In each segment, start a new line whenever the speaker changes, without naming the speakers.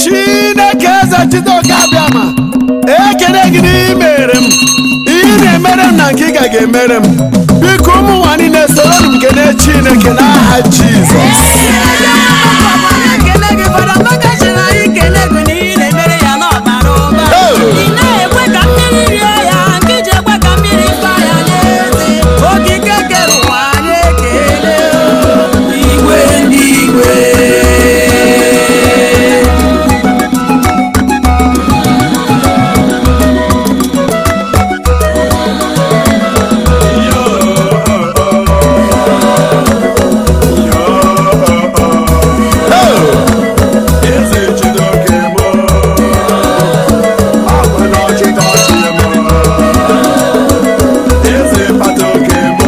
chineke eze chiteoke abịama ekele gị n'imere m ihe ị na-emere m na nke ị ga ga-emere m biko ụmụ nwa niile soro m kene chineke n'aha jizọs
ekele gị fọdụ maka chịrị anyị kele gị na ị na-emere ya n'ọbara ụba ị na-ekwe ka mmiri rie ya nke iji ekwe ka mmiri fa ya n'eze okike kere ụwa anyị ekele igwe ndị igwe
eze chidoke mo ọkwa na ọchịchị ọchị mo eze kpata oke mo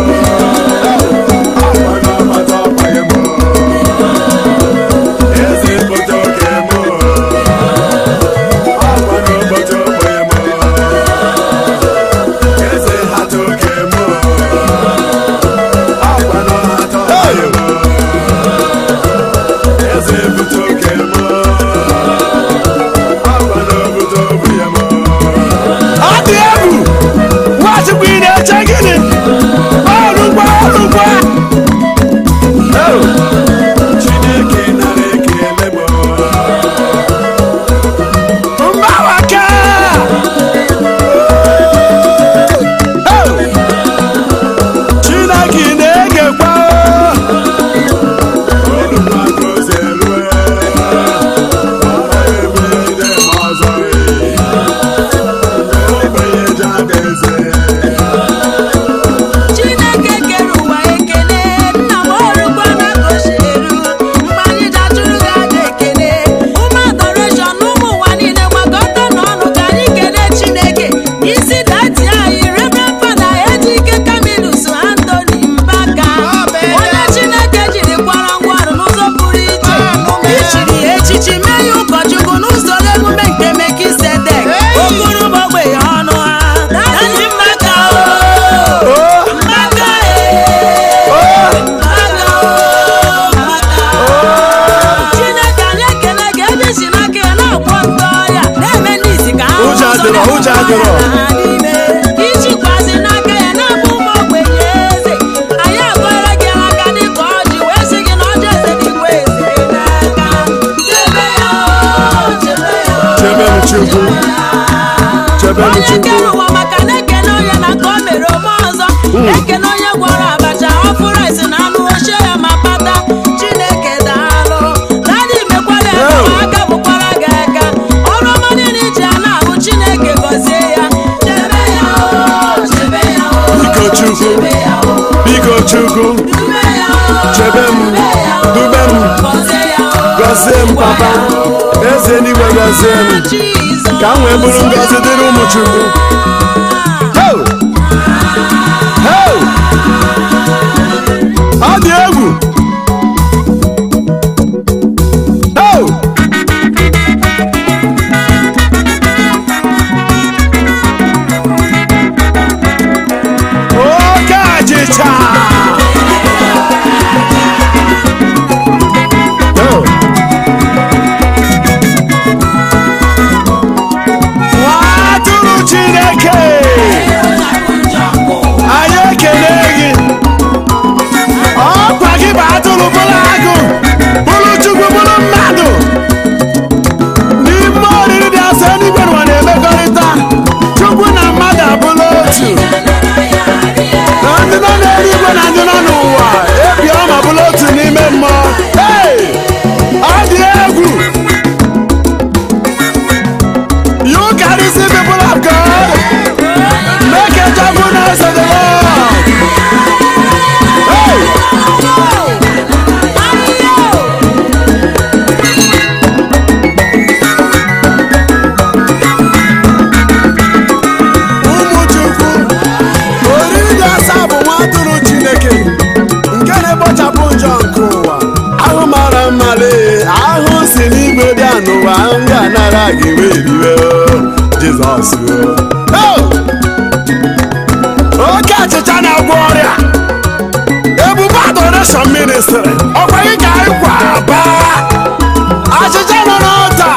ọkwa na ọkpata ọkpanye mo eze kpata oke mo ọkwa na ọkpata ọkpanye mo eze hata oke mo ọkwa na ọhata ọkpanye mo eze bute oke mo ọkwa na obodo obu ya mo ọ dị egwu nwachukwu ị na-eche gịnị ọrụgwa ọrụgwa chineke nara ekele m mgbawaka chineke ị na-egekwa
chineke kere ụwa ekele nna m ọrụkwa na kosheru mgbe anyị dachụrụ gị aja ekele ụmụ adoreshọn ụmụ ụwa niile gbakọta n'ọnụ ka anyị kelee chineke isi dati anyị reverend fada ejike kamilus antoni mbaka onye chineke jiri kwara ngwarụ n'ụzọ pụrụ iche ichiri ya echichi mee ya ụkọchukwu n'usoro emume nke mekisedek okpuru ogbenye ọnụ ha dati mbaka o Mbaka ee Mbaka oo Mbaka Chineke anyị ekele gị ebe isi n'aka ya na-agwọ ndị ọrịa na-eme ndị isi ka ha
Ụjọ adịrọ, ụjọ adịrọ.
ichikwazi n'aka ya na-abụ ụmụ ogbenye eze anyị agọrọ gị aka dịka ọjị wee sị gị na ọjị eze dịkwa eze n'aka chebe ya oo, chebe ya oo.
chebe m chukwu chebe m
onye
chukwu
kere ụwa maka na-ekene onye na ka o mere ome ọzọ ekene onye gwọrọ abacha ọfụ rice na anụ ochie ya ma kpata chineke daalụ dadị mekwara ya
Oh.
ma aka bụkwara gị aka ọrụ ọma niile iji a na-abụ chineke gọzie ya chebe ya o chebe ya o
Biko Chukwu.
chebe ya o
biko chukwu
dube ya o
Chebe m,
dube ya o
dube m.
gọzie ya o
gọzie m papa eze eluigwe gọzie m
Jizọs.
ka m wee bụrụ ngọzi dịrị ụmụ chukwu Ho! Ho! ọ dị egwu Ho! oke achịcha Ho! nwa atụrụ chineke anyị ekele gị ọkwa gị bụ atụrụ bụrụ agụ bụrụ chukwu bụrụ mmadụ n'ime oriri dị asọ eluigwe n'ụwa na-emekọrịta chukwu na mmadụ abụrụ otu na ndị nọ n'eluigwe na ndị nọ n'ụwa ebi ọma bụrụ otu n'ime mmụọ Hey! ọ dị egwu You carry the people of God. Make a joyfulness of the Lord. Hey! Ụmụ Chukwu, oriri dị asaa bụ nwa atụrụ Chineke nke na-ekpochapụ njọ nke ụwa. Ahụ mara mma lee, ahụ si n'igwe bịa n'ụwa ahụ ga-anara gị wee riwe o, Jizọs o. Oh! Oke achịcha na-agwọ ọrịa ebube adoration ministry ọkwa gị ka anyị kwa aba achịcha nọ n'ọta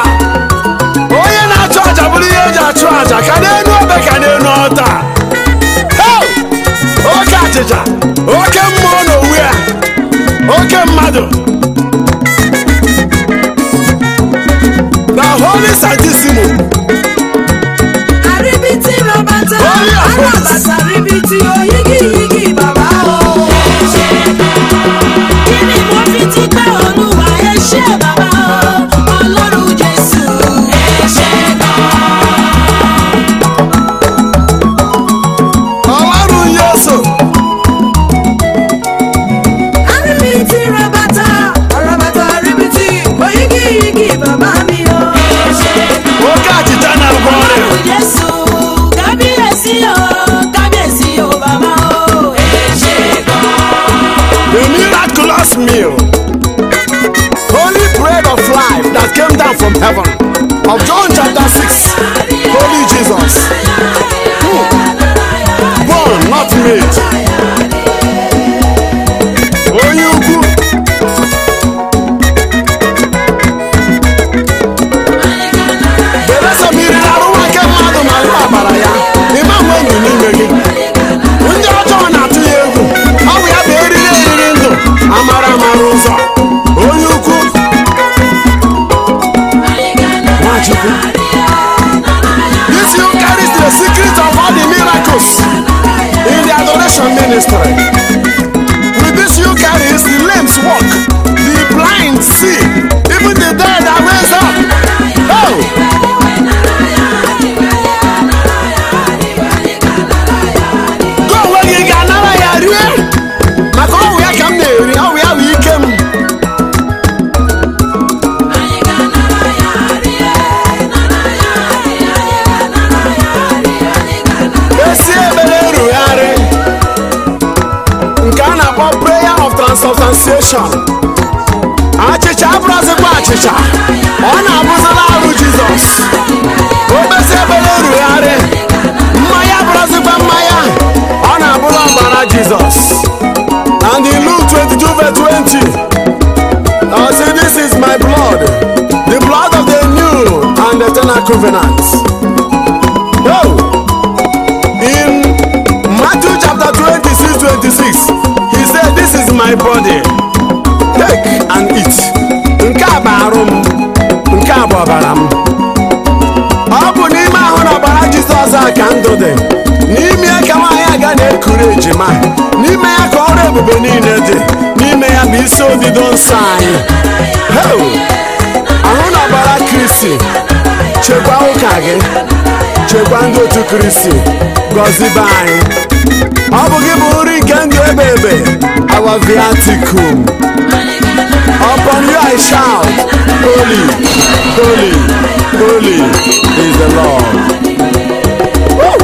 revelation achịcha abụrụzikwa achịcha ọ na-abụzila arụ jizọs obesi ebere rugharị mmanya abụrụzikwa mmanya ọ na-abụla ọbara jizọs and in luke 22 verse 20 I say this is my blood the blood of the new and eternal covenant oh in Matthew chapter 26 26 he said this is my body take and eat nke a bụ arụ m nke a bụ ọbara m ọ bụ n'ime ahụ na ọbara jizọs a ka ndụ dị n'ime ya ka nwaanyị aga na-ekuru ejima n'ime ya ka ọrụ ebube niile dị n'ime ya bụ isi odido nsọ anyị Heu! ahụ na ọbara kristi chekwa ụka gị chekwa ndị otu kristi gọzibe anyị ọ bụ gị bụ nri nke ndụ ebe ebe our viaticum upon you I shout holy holy holy is the Lord Woo!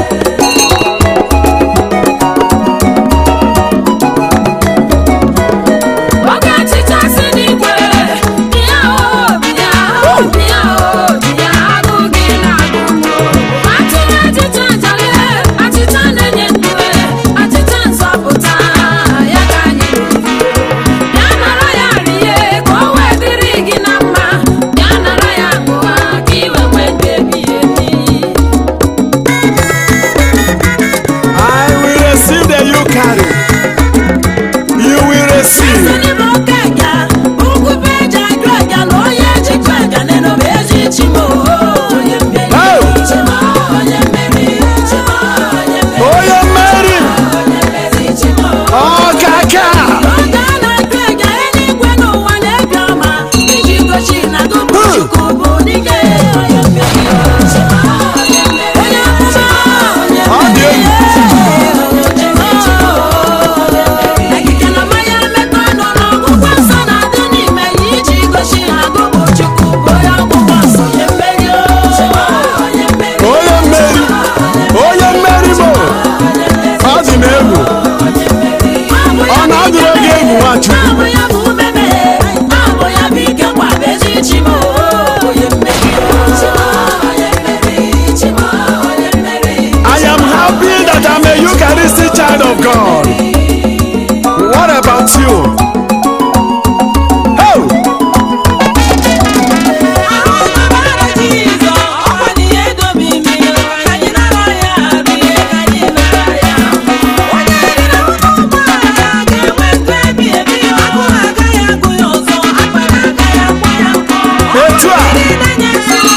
Oge ọchịchị asị n'igwe, bịa o, bịa o, bịa o, bịa agụ gị na-agụ m o. Atụrụ achịcha ajalị, achịcha na-enye ndụ, achịcha nzọpụta, ya ka anyị na-eri. Bịa nara ya rie, ka o wee dịrị gị na mma. Bịa nara ya ṅụọ, ka i wee nwee ndụ ebighị ebi.
I will receive the you carry you will receive
n'ime oke ẹja ugwu bụ eji ajụ ẹja na onye ejikwa ẹja n'enobe eji chi m onye mmeri
Hey!
chi m onye mmeri chi m onye mmeri
onye mmeri
onye mmeri chi m
ọkaka
oge a na-ajụ ẹja eluigwe n'ụwa na-ebi ọma iji gosi na gụbụ chukwu bụ dike onye mmeri chi m onye mmeri onye amụma onye
Ọ dị egwu.
Ekike na mmanya mmekọ nọ n'ọgwụgwọ nsọ na-adị n'ime ya iji gosi na agụbụ Chukwu bụ onye ọgwụgwọ nsọ onye mmeri o. onye mmeri
onye mmeri onye mmeri bụ ọ dị m egwu ọ na-adịrị gị egwu nwachukwu
Abụ ya bụ umeme, abụ ya bụ ike kwaba ezi chi m o. onye mmeri o. onye mmeri, chi m onye mmeri.
I am happy that I'm a Eucharistic child of God. What about you? Oh, etu a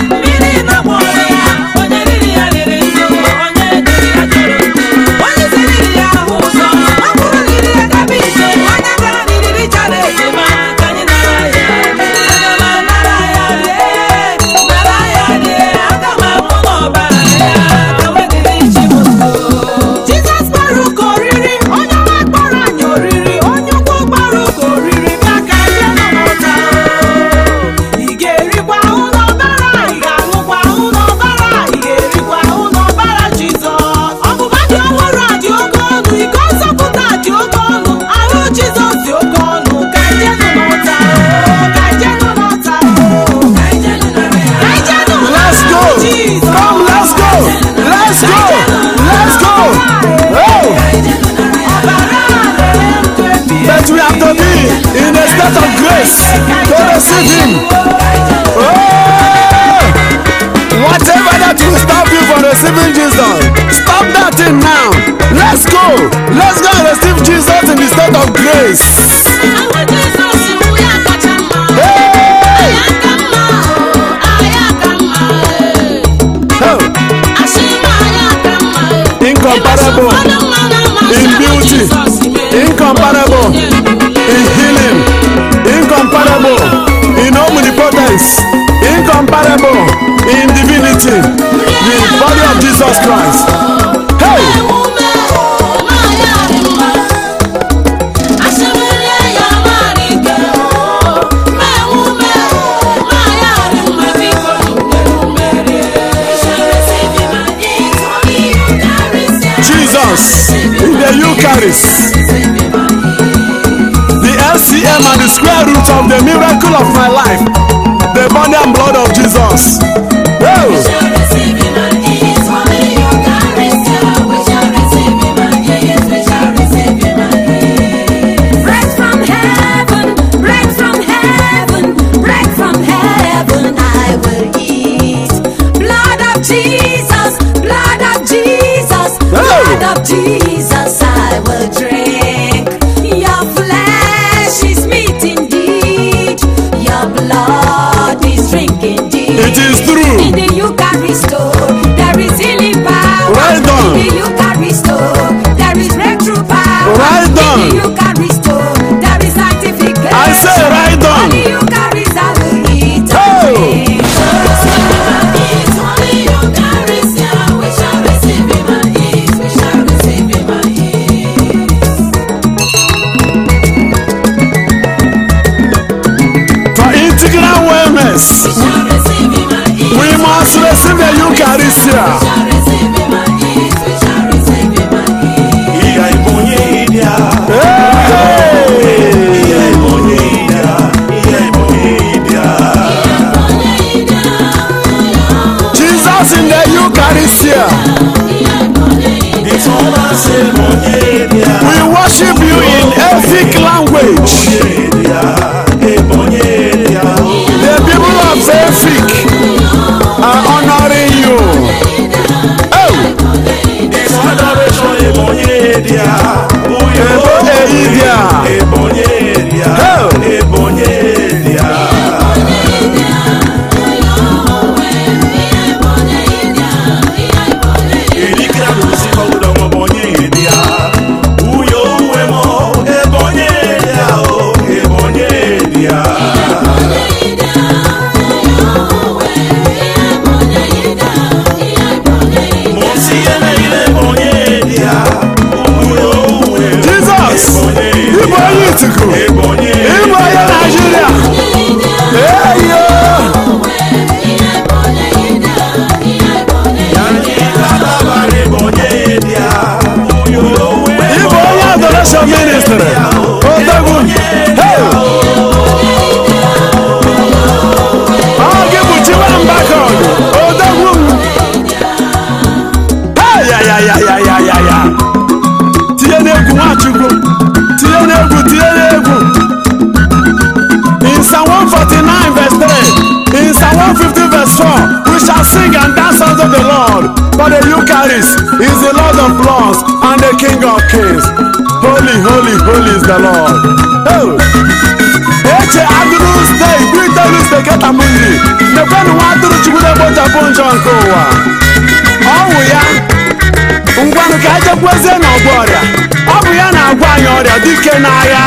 Jizọs gbara ụka oriri onye nwa gbara anyị oriri onye ukwu gbara ụka oriri bịa ka bịa nọ n'ụta ị ga-erikwa ahụ n'ọbara ị ga-aṅụkwa ahụ n'ọbara ị ga-erikwa ahụ n'ọbara Jizọs ọgbụgba dị ọhụrụ a dị oke ọnụ iko nzọpụta dị oke ọnụ ahụ Jizọs dị oke ọnụ ka ije nọ n'ụta ka ije nọ n'ụta ka ije nọ n'ụta
let's go.
Jizọs
Come, let's go. Let's go. Let's go. Oh, but we have to be in a state of grace to receive Him. Oh, whatever that will stop you from receiving Jesus, stop that thing now. Let's go. Let's go and receive Jesus in the state of grace.
Ahụ Jizọs bụ ya kacha mma.
Hey!
Anyị aka mma o, anyị aka mma e.
Oh,
Asị m anyị aka mma e.
incomparable
Ụfọdụ mmadụ amasị
in
ahụ
beauty,
Jizọs mere.
incomparable in healing, incomparable in omnipotence, incomparable in divinity, the body of Jesus Christ. Hey!
Emume o, nwaanyị a dị mma. Asị m rie ya mara ike o. Mee emume o, nwaanyị a dị mma. Biko nụ mere rie.
Jesus in the Eucharist, the LCA of my life. The body and blood of Jesus. Oh.
Bread from heaven, bread from heaven, bread from heaven I will eat. Blood of Jesus, blood of Jesus, blood of Jesus I will drink. Your flesh is meat indeed, your blood is drink indeed.
It is true.
In the Eucharist, oh, there is healing power.
Well done.
In the Eucharist, oh, there is breakthrough power.
Well done.
In the Eucharist, oh, there is sanctification.
I say right on.
On the Eucharist, I will eat
Oh.
and drink.
For integral wellness, we must receive the Eucharist.
Iya ibonye idia,
Hey!
iya ibonye idia, iya ibonye idia.
Jesus in the Eucharist.
Ìtọ́lá ṣe ibonye idia,
We worship you in ethnic language.
idia, ibonye idia.
The people of Efik are honoring you. Oh,
It's adoration ibonye idia, uyo.
Ebo eidia.
Ibonye idia,
Oh.
ibonye idia. Irikira lusifa udongo bonye idia, uyo uwemo, ibonye idia, oh, ibonye idia.
Jesus! Igbo onye Ituku! Igbo onye Nigeria! Hey, yo! Igbo onye adoration ministry! Odogwu! Hey! Ọ gị bụ Chiwambakog! Odogwu m! Hey, ya, ya, ya, ya, ya, ya, ya! tinye n'egwu nwachukwu tinye n'egwu tinye n'egwu in psalm 149 verse 3 in psalm 150 verse 4 we shall sing and dance unto the lord for the eucharist is the lord of lords and the king of kings holy holy holy is the lord oh. eche agụrụ steeti britelu steketa mundi mekwanụ nwa atụrụ chukwu na-egbochapụ njọ nke ụwa ọwụ ya ngwanụ ka ejekwezie n'ọgwụ ọrịa ọ bụ ya na-agwa anyị ọrịa dike n'agha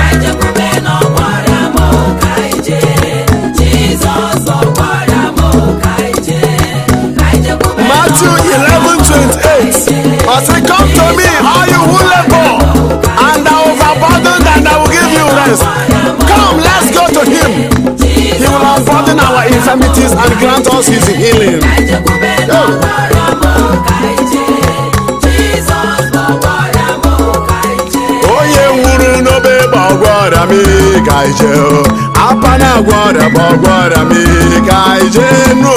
Matthew 11 28 I say come to me all you who labor and are overburdened and I will give you rest come let's go to him he will unburden our infirmities and grant us his healing onye nwụrụ n'obe bụ ọgwọ ọrịa mmiri ka ije o. apa na-agwọ ọrịa bụ ọgwọ ọrịa mmiri ka ije nu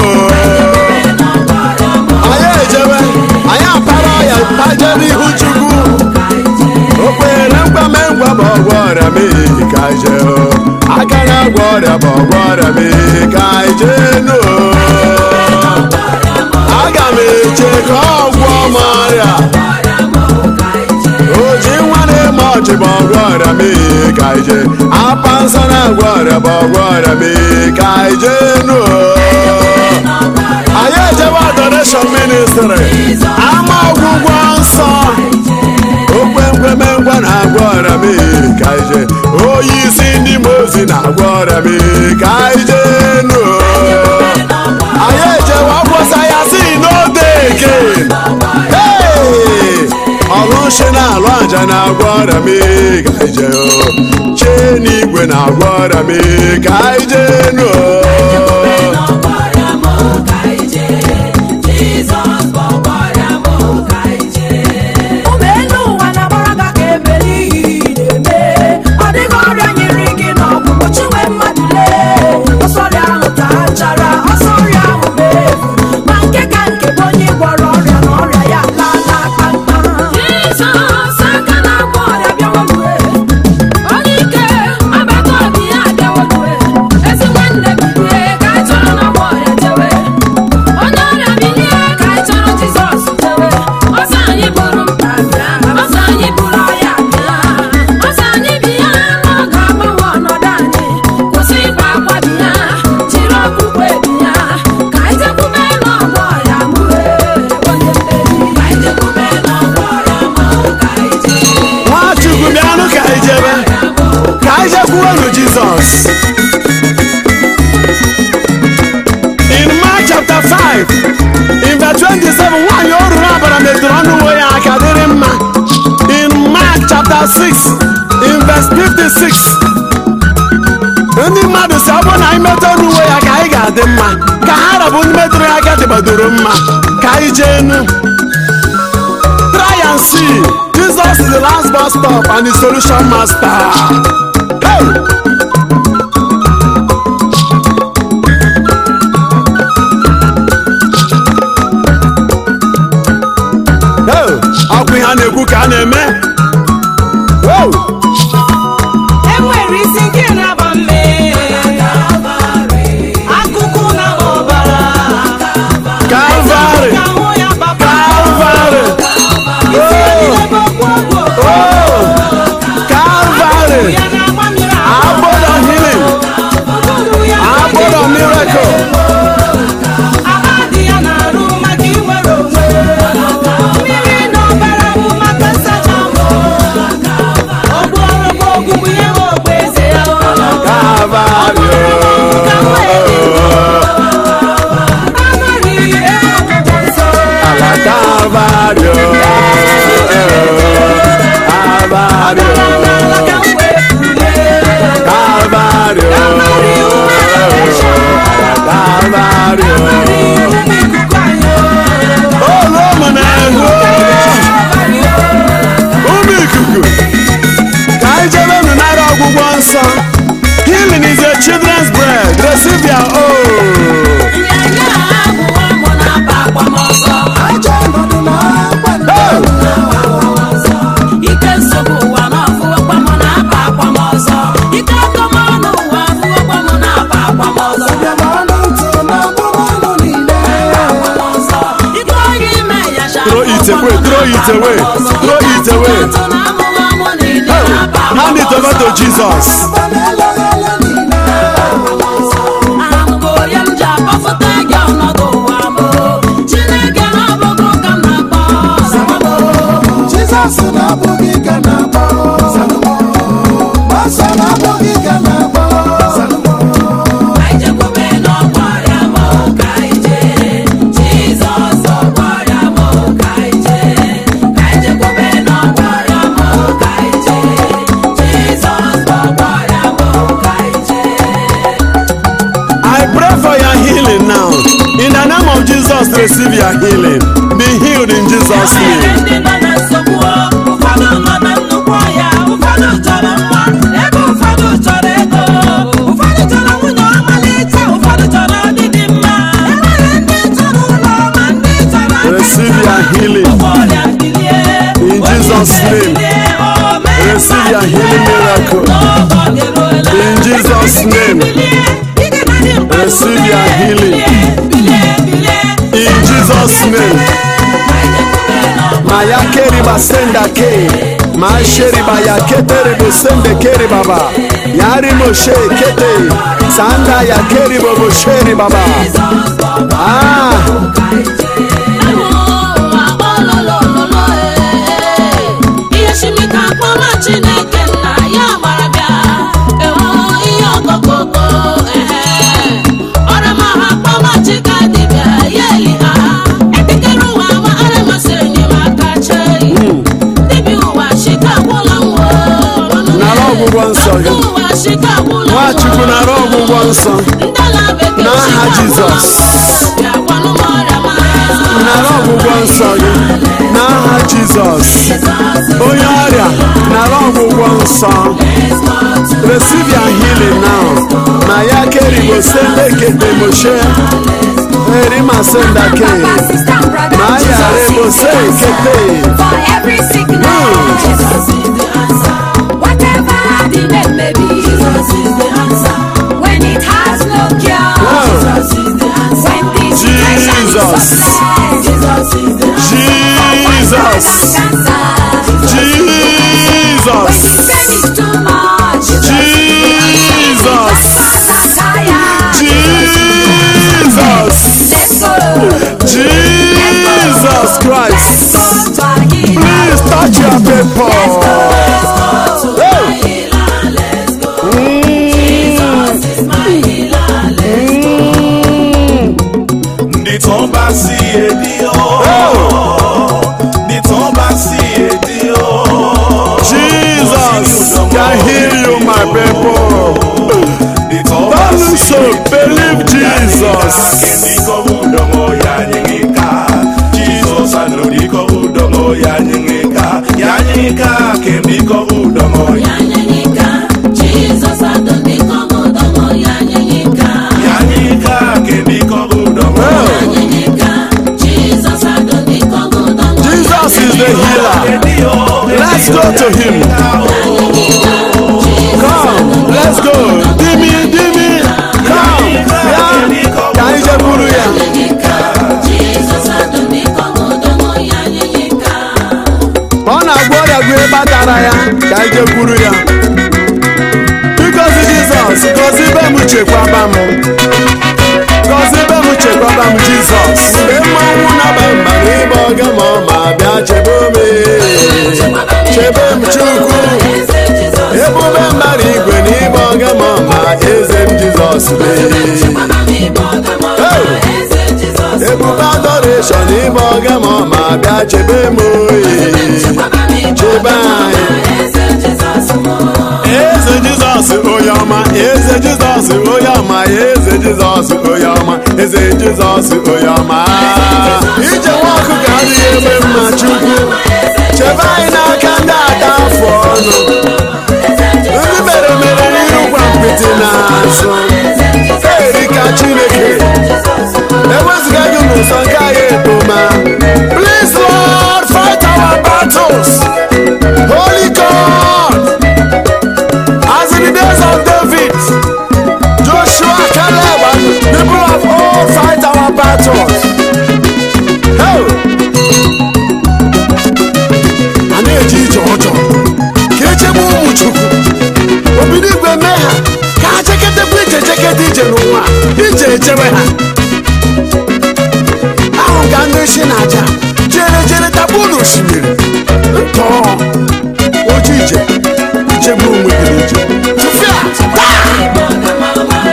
anyị ejebe anyị apara ọya pajere ihu chukwu okpere mgbame ngwa bụ ọgwọ ọrịa mmiri ka ije o. aka na-agwọ ọrịa bụ ọgwọ ọrịa mmiri ka ije nu aga m eche ka ọ gwọọ m ọrịa oji nwa na-eme ọchị bụ ọgwụ ọrịa mee ka ije apa nsọ na-agwọ ọrịa bụ ọgwụ ọrịa mee ka ije nu anyị ejewe adoreshọn ministri ama ọgwụgwọ nsọ okpemkweme ngwa na-agwọ ọrịa mee ka ije onye isi ndị mozi na-agwọ ọrịa mee ka ije nu anyị ejewe ọgwụsa ya si n'ode eke Hey! ọlụshi na-alụ aja na-agwọ ọrịa mee ka ije o chee n'igwe na-agwọ ọrịa mee ka ije nu
ụmụ elu ụwa na-agbara ga ka ebeli ihe na-eme ọ dịghị ọrịa nyere gị n'ọgwụgwọ chinwe mmadụ lee
in verse 56 ndị mmadụ si ọ bụrụ na anyị metụ n'uwe ya ka anyị ga-adị mma ka ha rabụ ndị metụrụ ya aka dịgbadoro mma ka anyị jee enu try and see jesus is the last bus stop and the solution master hey! Hey! ọkwa ihe a na-ekwu ka a na-eme Hey!
enwere isi nke na-agba mme akụkụ na-agba ọbara
Calvary!
ka ahụ ya gbapụ
Calvary!
isi niile bụ okwu ogwu
Oh! Calvary!
ya na-agba mmiri ahụ
Abode of healing!
ụbụrụ ya
Abode of miracle!
agba dị ya na-arụ maka inwere onwe mmiri na ọbara bụ maka nsacha mbụ ọgbụ ọrụ bụ ogbugbu ihe bụ ogbu eze ya
Calvary!
amaghị ebe ọgwụgwọ nsọ
Ala Calvary! Calvary!
n'ala ka m wee bulie
Calvary! Calvary!
ụmụ ikuku anyị
Olu ụmụ na-ehu! Ụmụ ikuku! Ka anyị jebe unu nara ọgwụgwọ nsọ. Healing is a children's bread. Receive your own.
nyanya ahụ ọmụ na-aba akwamọsọ
Hey!
ike nsogbu ụwa n'ọfụ ọkwamụ na-aba akwamọsọ ike ọkọmọnụ ụwa afụ ọkwamụ na-aba akwamọsọ akwamọsọ ike onye ime ya sha
Throw it away, throw it away, throw it away. Hand it over to Jesus.
ahụgorie m ji akpọfụta gị ọnọdụ ụwa m chineke na-abụghị ụka m na-akpọ ọzọ
Jizọs na-abụghị ka na-akpọ Ọsọ na-abụghị ka na-akpọ
anyị jekwube n'ọkwa ya m ka anyị jee jizọs ọkwa ya m ka anyị jee ka anyị jekwube n'ọkwa ya m ka anyị jee jizọs ọkwa ya m ka anyị jee
I pray for your healing now. In the name of Jesus, receive your healing. Be healed in Jesus'
Enwere
name.
ndị nọ na nsogbu ụfọdụ nọ na nnukwu ọhịa ụfọdụ chọrọ nwa ebe ụfọdụ chọrọ ego ụfọdụ chọrọ nwunye ọmalịcha ụfọdụ chọrọ ọdịdị mma enwere ndị chọrọ ụlọ ma ndị chọrọ aka
Receive your healing.
Ụgbọ ọrịa bilie,
In
onye
Jesus'
ike
name.
bilie, o mee
Receive your
mma
healing
bilie,
miracle.
n'oge eruola.
In Jesus'
Ike
name.
bilie, ike na dị mkpa
Receive your
bilie,
healing.
bilie, bilie.
In Jesus' name. Maya keriba senda ke. Ma sheriba ya ketere bo sende keri baba. Yari moshe kete. Sanda ya keribo bo sheri baba. Ah.
ihe shimika akpọma chineke nna ya gbara bịa ewu ihe ọkọkọkọ ehe ọrama ha akpọma chika dibịa ya eli ha ekekere ụwa ma aramasị enyemaka chei dibịa ụwa shika gwụla nwo
Nara ọgwụgwọ nsọ gị.
ụwa shika gwụla nwo
Nwachukwu nara ọgwụgwọ nsọ.
ndala bekee
N'aha
shika gwụla
Jizọs.
nwo bịa gwanụ m ọrịa ma
Nara ọgwụgwọ nsọ gị. N'aha Jizọs. Onye ọrịa nara ọgwụgwọ nsọ. Receive your healing now. Maya keribo sende kete moshe. Erima senda ke. Maya rebo se kete.
For every sickness, Jesus is the answer. Whatever the name may be, Jesus is the answer. When it has no cure,
Wow.
Jesus is the answer. When the situation is
Jesus.
hopeless, Jesus is the answer.
Jesus.
Cancer,
Jesus.
When the pain is too much,
Jesus.
tired.
Jesus.
Let's go.
Jesus Christ.
Let's go to our healer.
Please touch your people. Hey.
Ndị tán bá sí èdè ọ́. Ndị tán bá sí èdè ọ́.
Jesus. Oh, believe Jesus.
Ndiko udongo yanyengeka Jesus anodiko udongo yanyengeka yanyengeka kendiko udongo yanyengeka kendiko udongo
Jesus is the healer. Let's go to him. Come, let's go. Dimi, Dimi, come. Ya, ka anyị jekwuru ya. Ọ na-agwọ ọrịa gụ ebe a tara ya ka anyị jekwuru ya. Bikozi Jizọs, gọzie ibe m chekwaba m. Gọzie ibe m chekwaba m Jizọs. Mgbe mmanwụ na-aba mba n'ime ọga ma ọ ma bịa chebe m. Chebe m Chukwu. Ebube mmadụ igwe n'ime ọga ma ọ ma eze m Jizọs lee. Ebube adoration n'ime ọga ma ọ ma bịa chebe m oyi. Chebe anyị. Eze Jizọs onye ọma, eze Jizọs onye ọma, eze Jizọs onye ọma, eze Jizọs onye ọma. Ije nwa ọkụkọ adịghị eme mma Chukwu. Chebe anyị n'aka ndị ada afọ ọnụ. Ndị mere mere n'iru gwa mpịtị n'azụ. Erika Chineke. Ewezụga gị n'ụzọ nke anyị ekpoma. Please Lord, fight our battles. Holy God. As in the days of David, Joshua, Caleb, and people of old fight our battles. Hey! A na-eji ije ọjọọ ka echebe ụmụ Chukwu. Obido igwe mee ha ka ha cheketekwa ije cheketa ije n'ụwa ije echebe ha. Ahụ ka ndị si n'aja jere jere tapu n'osimiri. Ntọọ oji ije ichebe onwe gị n'ije. Tụfịa! Taa!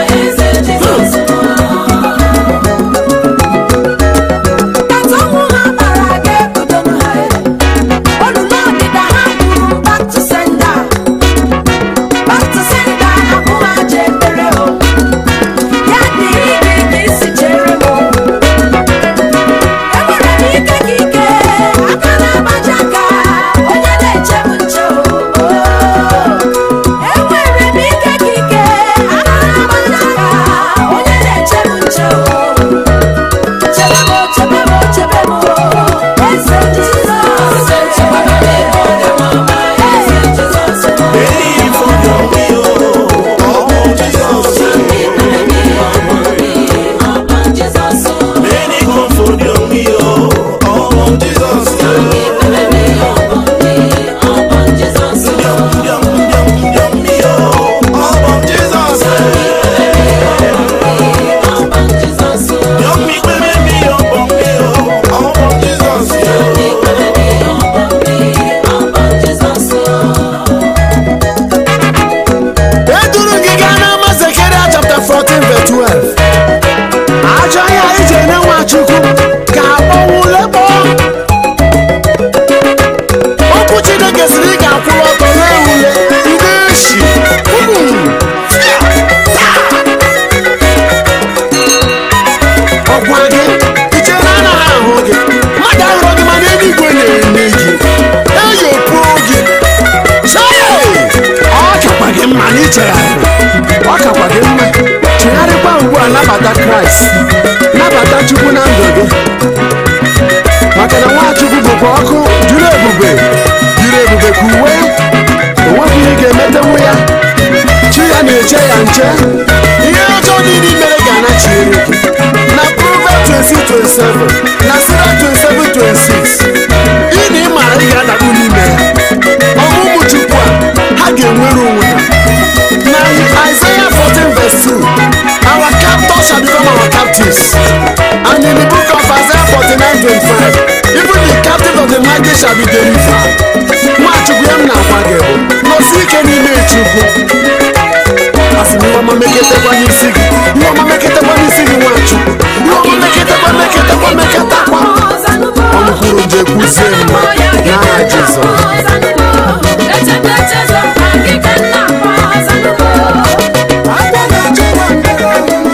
Enwere m ike ka ike aka na-agbaja aka onye na-eche m nche Chebemo, chebemo, chebemo, eze Jizọs. Eze Jizọs.
Believe on your will, oh Jesus. Many come for your will, oh Jesus. Yum, yum, yum, yum, yo, oh Jesus. Yum, me, me, me, me, oh, me, oh, oh Jesus.
eduru gị gaa n'ama Zekeria chapter 14 verse 12 ajọ ya ije nye nwachukwu ka akpọnwụle kpọọ okwu chineke siri ị ga-akwụrụ ọtọ na-ewule ndị eshi ọgwa gị iche na anaghị ahụ gị mmadụ ahụrụ gị mana eluigwe na-eme gị eyopuo gị Chai! ọ kakwa gị mma na ichegharịrị ọ kakwa gị mma chegharịkwa ugbu a nabata kraịst nabata chukwu na ndụ gị maka na nwachukwu bụkwa ọkụ juru ebube juru ebube ka uwe onwekwa ihe ga-emetenwu ya chi ya na-eche ya nche ihe ọjọọ niile i mere ga-anachiere gị na Proverbs 26:27 na Sira 27:26 ị na ị mara ị ga-adakpu n'ime ya ọmụmụ chukwu a ha ga-enwere onwe ha na Isaiah 14 verse 2 our captors shall become our captives and in the book of Isaiah 49 25 even the captive of the mighty shall be delivered nwachukwu ya m na-agwa gị bụ nọsi ike n'ime chukwu asị m ihe ọma meketekwa n'isi gị ihe ọma meketekwa n'isi gị nwachukwu ihe ọma meketekwa meketekwa meketakwa ọnụ kwuru nje kwuzie mma n'aha Jizọs
Echeta echezọ, agịga nna m ọzọ
Aka na-achọ nwa ndọrọ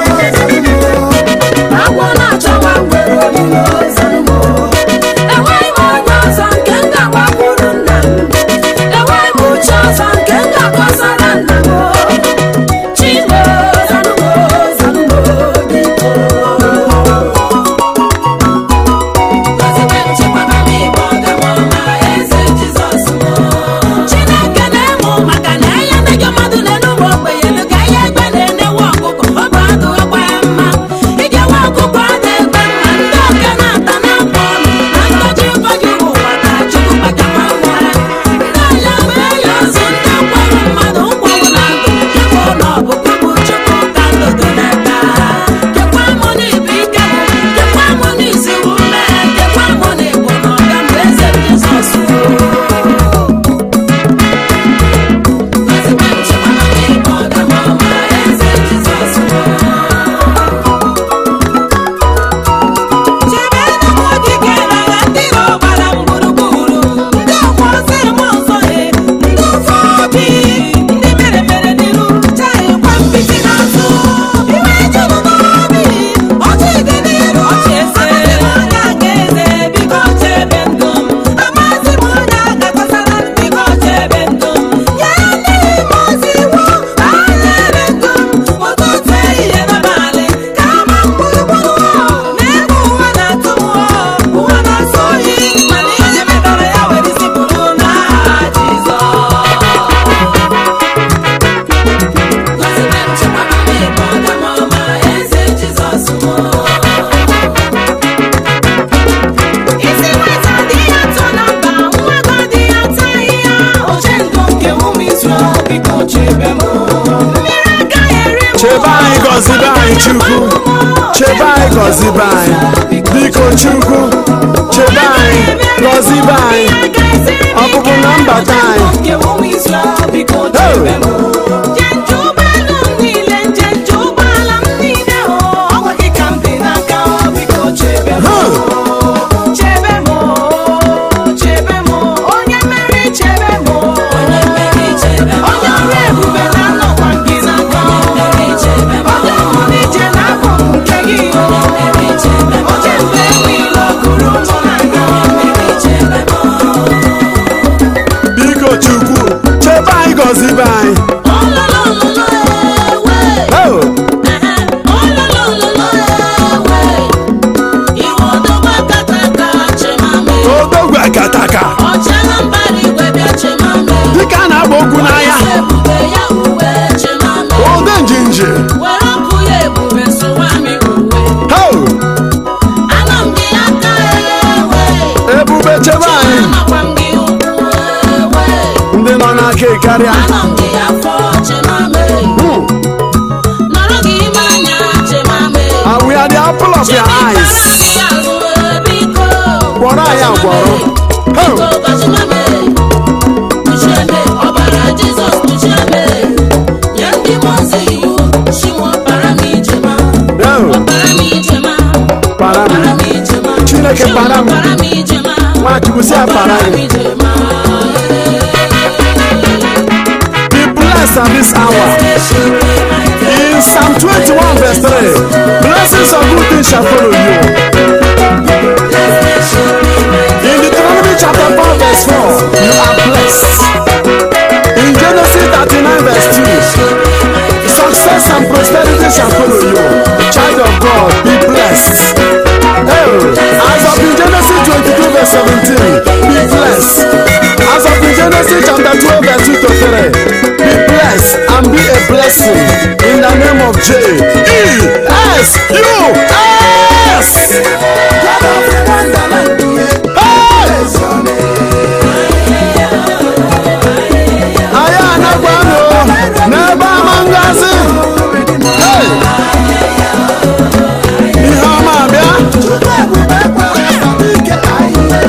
chukwu chebe anyị gọzibe anyị biko chukwu chebe anyị gọzibe anyị ọpụpụ na mbata anyị biko chukwu chebe anyị gọzibe anyị Oh! odogwu akataka dịka a na-agba okwu n'anya ode njinji
were ọkụ ya ebube sụwa m uwe
Oh!
anọ m gị aka ewe
ebube chebe anyị
amakwa m gị ụkwụ ewe
ndị nọ n'aka karịa
anọ m gị afọ chemame
Hmm.
nọrọ gị ime anya chemame
And we are the apple of your eyes. Gwọrọ anyị agwọrọ. Oh!
ọbara jizọs kpuchieme nye ndị mozi iwu chiwo para m ijema
Oh!
para m ijema
Para m.
para m ijema
Chineke
Chiwo
para m.
para m ijema
Nwachukwu si apara
para m
gị.
ijema
Be blessed at this hour. In Psalm 21 verse 3, blessings of good things shall follow you. In Deuteronomy chapter 4 verse 4, you are blessed. In Genesis 39 verse 2, success and prosperity shall follow you. Child of God, be blessed. Oh, as of in Genesis 22 verse 17, be blessed. As of in Genesis chapter 12 verse 2 to 3, be blessed and be a blessing in the name of J E S U S.
God of wonderland,
Hey!
praise your name.
anyị anagwanụ n'ebe ama ngozi Hey! ihe ọma bịa
Chukwu ebube kwara ike ahịhịa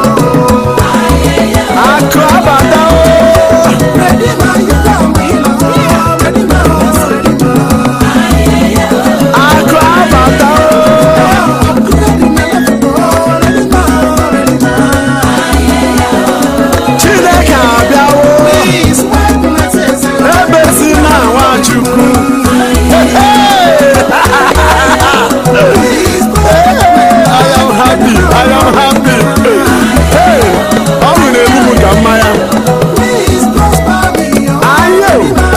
ya.
akụ abata o
Redeemer, you come healer. Redeemer, Redeemer.
akụ abata o chineke abịawo ebezi na nwachukwu Hey! I am happy. I am happy. Hey! ọ bụ na-elu m ka mmanya ayo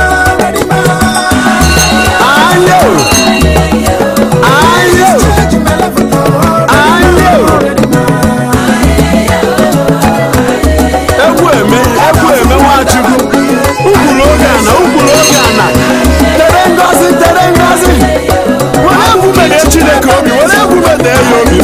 ayo ayo ayo egwu eme egwu eme nwachukwu ukwuru oge ana ukwuru oge ana tere ngozi tere ngozi were egwu mede chineke obi were egwu mede ya obi